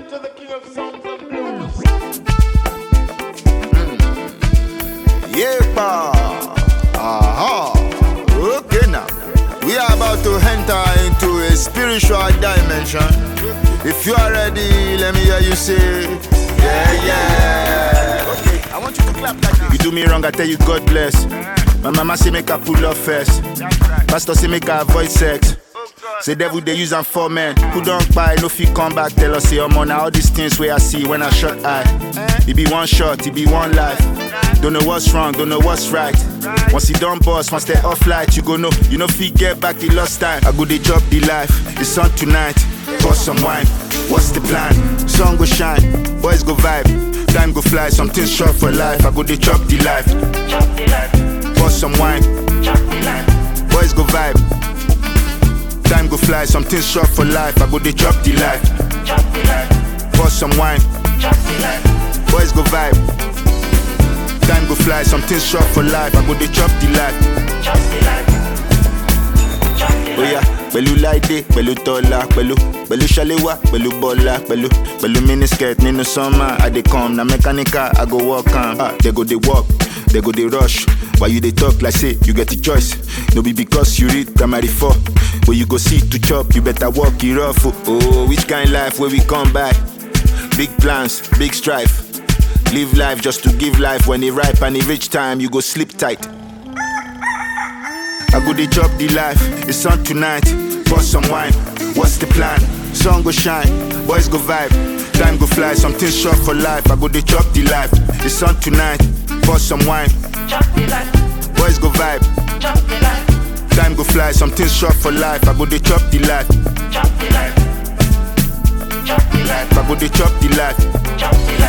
to the king of songs and blues. Yepa. Aha. Okay now. We are about to enter into a spiritual dimension. If you are ready, let me hear you say, Yeah, yeah. Okay, I want you to clap like this. You do me wrong, I tell you God bless. My mama say make I pull up first. Pastor say make I avoid sex. Say devil they use am for men who don't buy no fit come back tell us say omo na all these things wey I see when I shot eye. It be one shot, it be one life. Don't know what's wrong, don't know what's right. Once you done boss, once they off light, you go know you know fit get back the lost time. I go dey chop the life, it's on tonight. Pour some wine, what's the plan? Sun go shine, boys go vibe, time go fly, something short for life. I go dey chop the life. Pour some wine, boys go vibe. Time go fly, something short for life. I go dey chop the life. Pour some wine, boys go vibe. Time go fly, something short for life. I go dey chop the life. Oya, pẹ̀lú Láìdé, pẹ̀lú Tọ́lá, pẹ̀lú pẹ̀lú Ṣaléwá, pẹ̀lú Bọ́lá, pẹ̀lú pẹ̀lú miniskirt nínú summer. I dey come, na mechanical, I go work am. Ah, they go dey work, they go dey rush. Why you dey talk like say you get a choice? No be because you read primary four. Where you go see to chop, you better walk it rough. Oh, oh which kind life where we come by? Big plans, big strife. Live life just to give life. When it ripe and it reach time, you go sleep tight. I go dey chop the life. It's on tonight. Pour some wine. What's the plan? Sun go shine. Boys go vibe. Time go fly. Something short for life. I go dey chop the life. It's on tonight. Pour some wine. Boys go vibe. Time go fly. Something short for life. I go dey chop the life. I go dey chop the life.